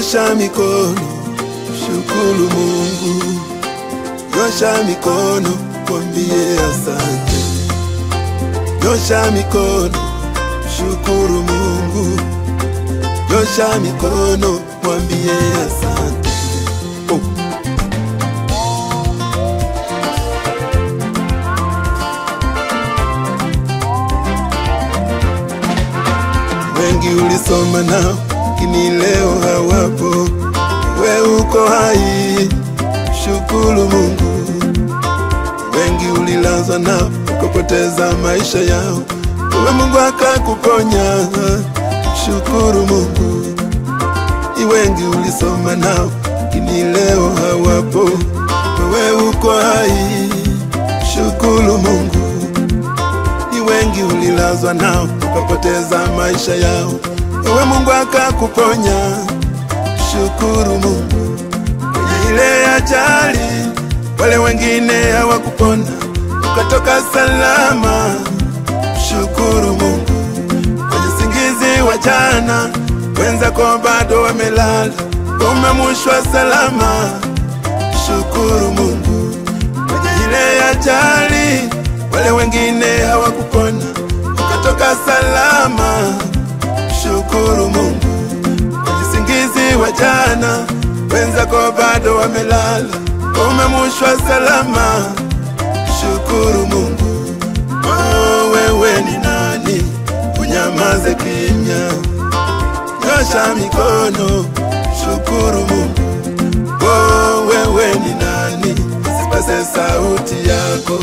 Nyosha mikono, shukuru Mungu. Nyosha mikono, mwambie asante. Nyosha mikono, shukuru Mungu. Nyosha mikono, mwambie asante. Oh. Wengi ulisoma nao, lakini leo hawapo. We uko hai, shukuru Mungu. Wengi ulilazwa nao, ukapoteza maisha yao, wewe Mungu akakuponya, shukuru Mungu. Ni wengi ulisoma nao, lakini leo hawapo. Wewe uko hai, shukuru Mungu ni wengi ulilazwa nao ukapoteza maisha yao, wewe Mungu akakuponya, shukuru Mungu. Kwenye ile ajali wale wengine hawakupona, ukatoka salama, shukuru Mungu. Kwenye singizi wa jana wenzako bado wamelala, umemushwa salama, shukuru Mungu. Kwenye ile ajali wale wengine hawakupona, ukatoka salama, shukuru Mungu. Kwenye singizi wa jana wenzako bado wamelala, umemushwa salama, shukuru Mungu. Oh, wewe ni nani unyamaze kimya? Nyosha mikono, shukuru Mungu. Oh, wewe ni nani usipase sauti yako?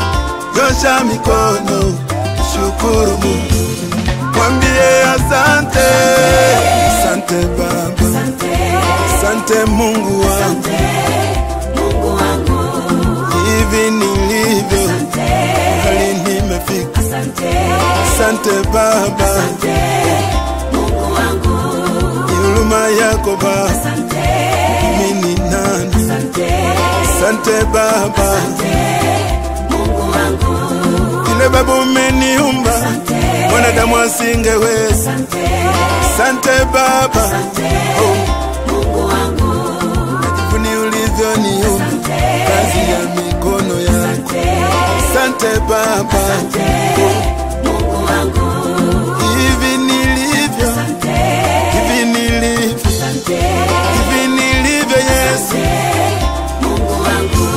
Nyosha mikono, shukuru Mungu, mwambie asante. Asante Baba, Asante, asante Mungu wangu, asante, Mungu wangu. hivi nilivyo Asante, hali nimefika. asante, Asante Baba, asante, Mungu wangu. ni huruma yako Baba, Asante, mimi ni nani? asante, Asante Baba, asante, Mungu wangu. vile Baba umeniumba Asante, mwanadamu asingeweza. asante, Asante Baba, asante, Mungu wangu. najivuni ulivyoniumba Asante, kazi ya mikono yako. asante, Asante Baba, asante, Mungu wangu. hivi nilivyo, Asante, hivi nilivyo, asante, hivi nilivyo Yesu. asante, Mungu wangu.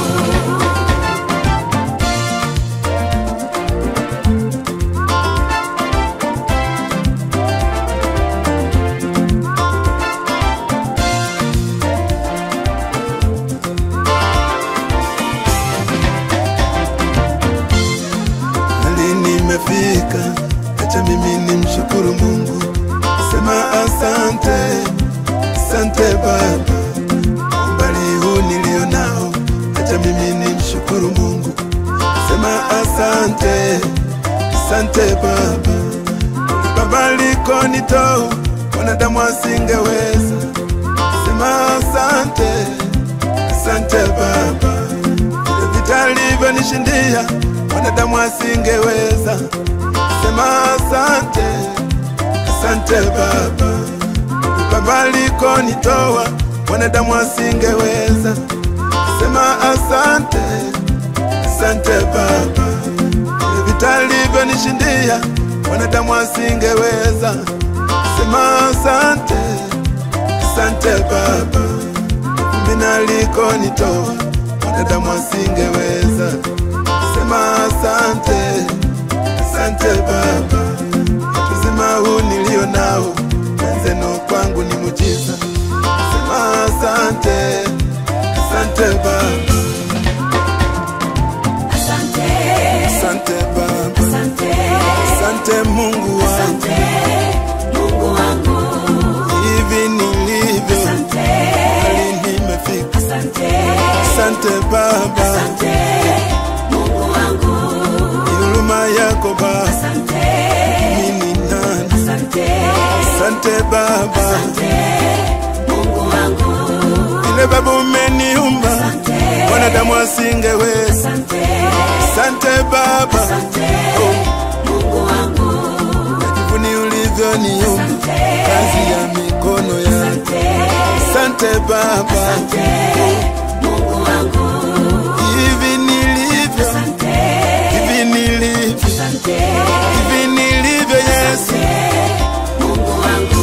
Hali nimefika, acha mimi nimshukuru Mungu, sema asante, asante Baba, umbali huu nilio nao, acha mimi nimshukuru Mungu, sema asante, asante Baba, Baba likonitoa wanadamu asingeweza, sema asante, asante Baba vile vita alivyonishindia wanadamu asingeweza. Sema asante, asante Baba, Baba alikonitoa wanadamu asingeweza. Sema asante, asante Baba, vile vita alivyonishindia wanadamu asingeweza. Sema asante, asante Baba mimi alikonitoa wanadamu asingeweza. Sema asante, asante Baba, uzima huu nilio nao wenzenu kwangu ni mujiza. Sema asante, asante Baba, Asante, asante Baba, asante, asante Mungu wangu, asante, Mungu wangu. hivi nilivyo Asante, hali nimefika. asante, Asante Baba, asante, Mungu wangu. ni huruma yako Baba, Asante, mimi ni nani? asante, Asante Baba, asante, Mungu wangu. vile Baba umeniumba Asante, mwanadamu asingeweza. asante, Asante Baba, asante, Mungu wangu. najivuni ulivyoniumba Asante, kazi ya mikono yako. asante, Asante Baba, Asante Mungu wangu. hivi nilivyo, Asante, hivi nilivyo, asante, hivi nilivyo Yesu. Mungu wangu.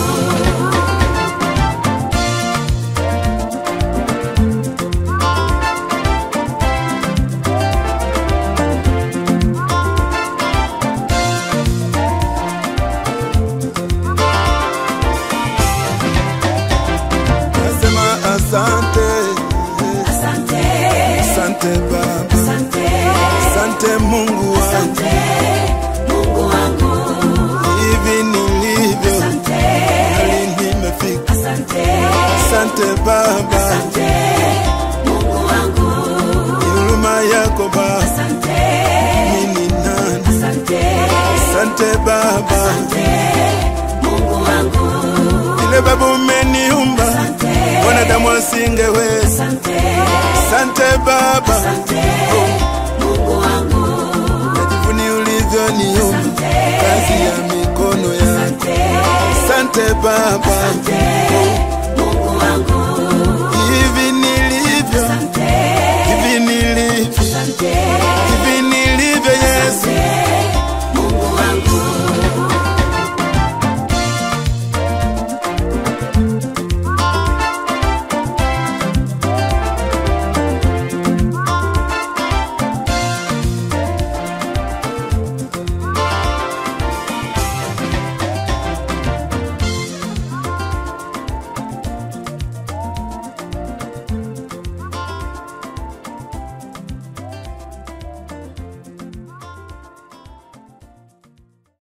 Nasema asante, Asante, asante Baba, asante, asante Mungu wangu, asante, Mungu wangu. hivi nilivyo, Asante, hali nimefika. asante, Asante Baba, asante, Mungu wangu. huruma yako Baba, Asante, mimi ni nani? asante, Asante Baba, asante, Mungu wangu. vile Baba umeniumba, wanadamu asingeweza. Asante, Asante Baba, asante, Mungu wangu. najivuni ulivyoniumba, kazi ya mikono yako. Asante, Asante Baba, asante,